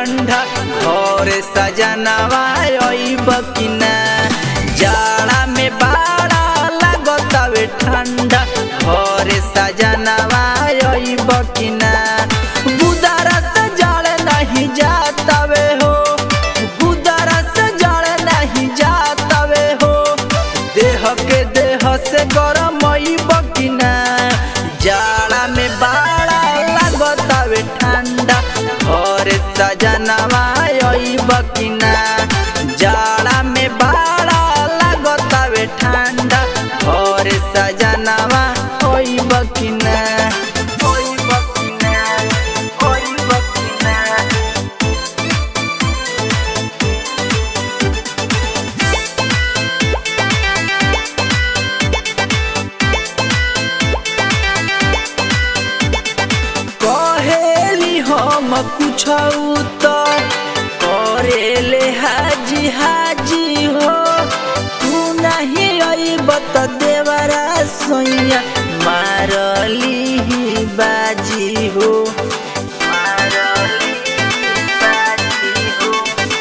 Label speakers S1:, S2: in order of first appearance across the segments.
S1: ठंडा घर सजनवा अइब कि ना जाड़ा में बाड़ा लागतावे ठंडा घर सजनवा अइब कि ना गुदारा से जड़ नहीं जातावे हो गुदारा से जड़ नहीं जातावे हो देह के देह से गरम अइब कि ना जाड़ा में बाड़ा लागतावे ठंडा घर सजनवा अइब कि ना जाड़ा में बाड़ा लागतावे ठंडा घर सजनवा अइब कि ना अइब कि ना अइब कि ना कहेली हम कुछ तो करेले हाजी हाजी हो तू नहीं अइब त देवरा सोइया मारली ही बाजी हो मारली ही बाजी हो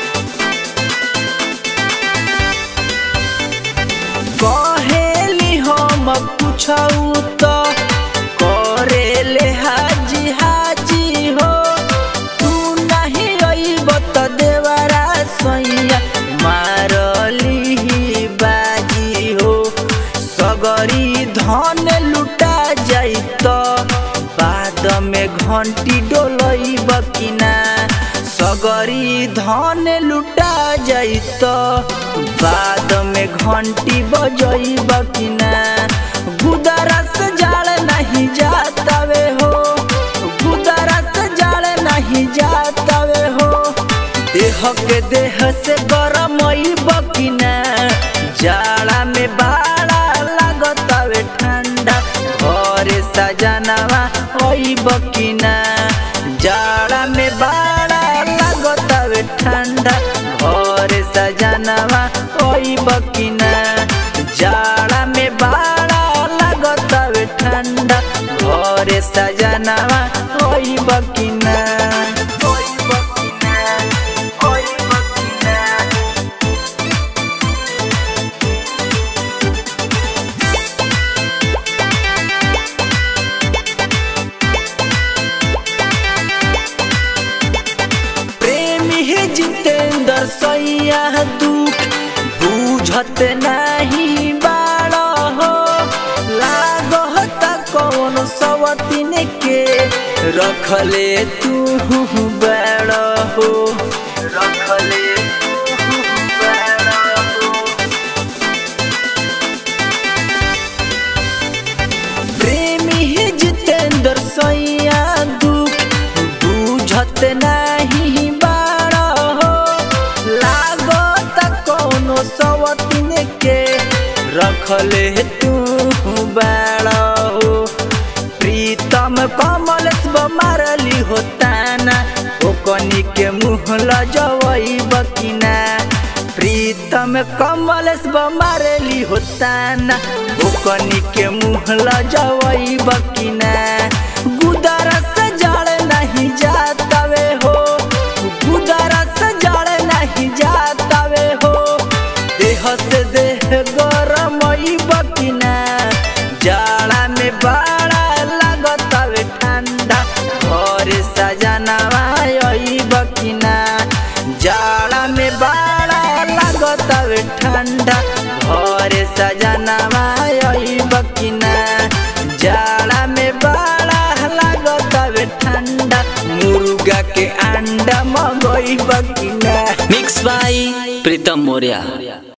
S1: कहेली हम कुछ तो करेले हाजी हाजी हो तू नहीं अइब त देवरा सैया मारली ही बाजी हो सगरी धन लुटा जाई त बाद में घंटी डोलइब कि ना सगरी धन लुटा जाई त बाद में घंटी बजइब कि ना गुदरा से जाड़ नहीं जातावे हो गुदरा से जाड़ नहीं जातावे हो देह के देह से गरम अइब कि ना जाड़ा में बाड़ा लागतावे ठंडा घर सजनवा अइब कि ना जाड़ा में बाड़ा लागतावे ठंडा घर सजनवा अइब कि ना जाड़ा में बाड़ा लागतावे ठंडा घर सजनवा अइब कि ना अइब कि ना अइब कि ना प्रेमी हे जितेंद्र सैया दुख बुझत नहीं बाड़ हो लागत कौन सवतीन के रखले तू बड़ हो रखले तू बड़ हो प्रेमी ही जितेंद्र सैया दुख बुझत नहीं बाड़ हो लागत कौनो सवतीन के रखले तू बाड़ हो प्रीतम कमल मारली होताना ओकनी के मुँह लजवैब कि ना प्रीतम कमल मारली होताना ओकनी के मुँह लजवैब कि ना गुदरा से जड़ नहीं जातावे हो गुदरा से जड़ नहीं जातावे हो देह से देह गरम अइब कि ना जाड़ा में बाड़ा लागतावे ठंडा घर सजनवा अइब कि ना जाड़ा में बाड़ा लागतावे ठंडा घर सजनवा अइब कि ना जाड़ा में बाड़ा लागतावे ठंडा मुर्गा के अंडा मंगइब कि ना
S2: मिक्स बाई प्रीतम मौर्य